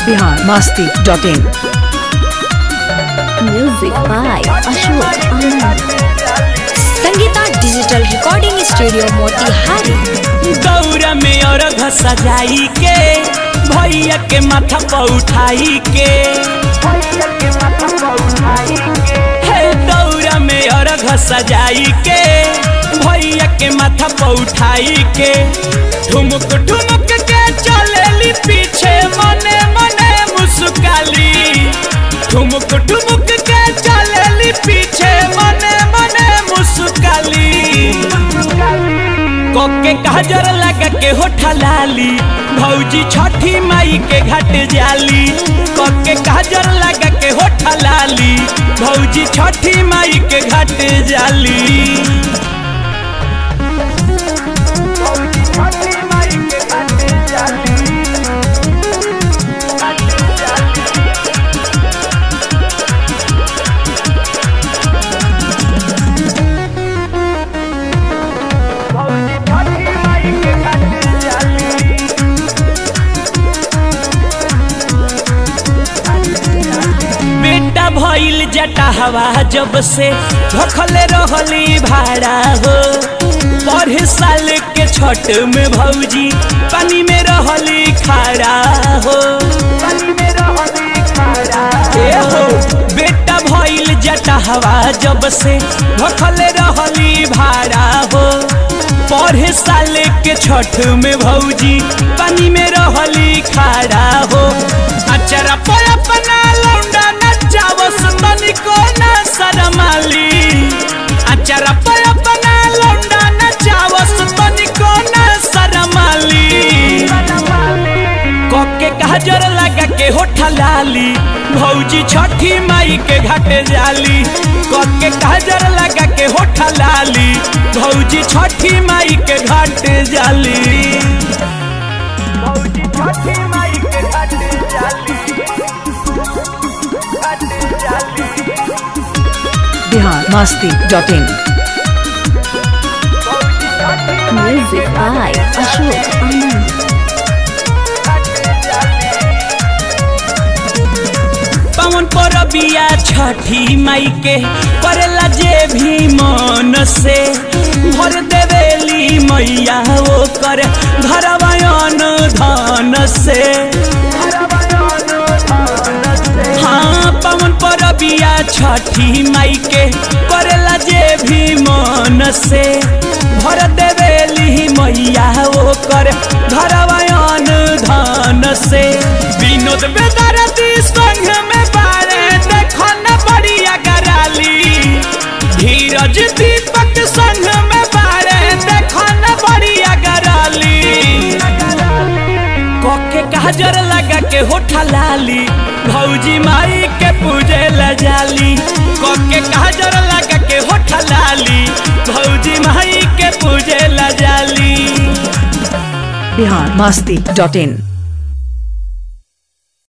Bihar Masti dot in Music by Ashok Anand. Sangeeta digital recording studio Motihari दौरा में और सजाई के भैया के माथा पर उठाई के हे दौरा में और सजाई के भैया के माथा पर उठाई के ठुमुक ठुमुक के चलेली पीछे मने मने मुस्काली ठुमुक ठुमुक के चलेली पीछे मने मने मुस्काली कोके काजर लगा के होठा लाली भौजी छठी माई के घाट जाली कोके काजर लगा के होठा लाली भौजी छठी माई के घाट जाली बेटा भइल जटा हवा जब से भखले रहली भाड़ा हो पढ़े साल के छठ में भौजी पानी में रहली खाड़ा हो ए हो बेटा भइल जटा हवा जब से भखले रहली भाड़ा हो पढ़े साल के छठ में भौजी पानी में रहली खाड़ा हो अचरा पर अपना लौंडा नचावस तनिको न शरमाली अचरा पर अपना लौंडा नचावस तनिको न शरमाली कोके काजर लगा के होठा लाली भौजी छठी माई के घाटे जाली कोके काजर लगा के होठा लाली भौजी छठी माई के घाटे जाली भौजी छठी माई के घाटे जाली घाटे जाली Bihar Masti dot in Music by Ashok Anand. पवन पर बिया छठी माई के करेला जे भी मन से भर देवेली मैया वो कर घरवायन धन से हाँ पवन पर बिया छठी माई के करेला जे भी मन से भर देवेली मैया वो कर घरवायन धन से विनोद बेदरती संग में बारे देखो न बढ़िया कराली धीरज दीपक संग में बारे देखो न बढ़िया कराली कोके काजर लगा के होठा लाली भौजी माई के पूजे ल जाली कोके काजर लगा के होठा लाली भौजी माई के पूजे ल जाली बिहार मस्ती डॉट इन